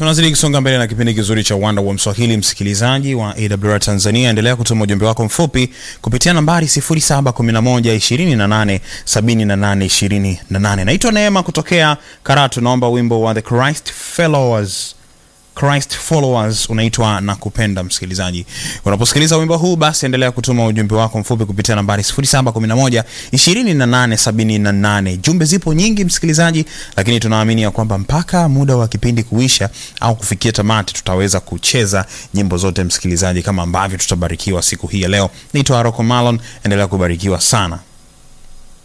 tunazidi kusonga mbele na kipindi kizuri cha uwanda wa mswahili msikilizaji wa awr tanzania endelea kutuma ujumbe wako mfupi kupitia nambari 711287828 naitwa neema kutokea karatu naomba wimbo wa the christ followers Christ followers unaitwa na kupenda msikilizaji unaposikiliza wimbo huu basi endelea kutuma ujumbe wako mfupi kupitia nambari 711 2878 jumbe zipo nyingi msikilizaji lakini tunaamini ya kwamba mpaka muda wa kipindi kuisha au kufikia tamati tutaweza kucheza nyimbo zote msikilizaji kama ambavyo tutabarikiwa siku hii ya leo naitwa aroko malon endelea kubarikiwa sana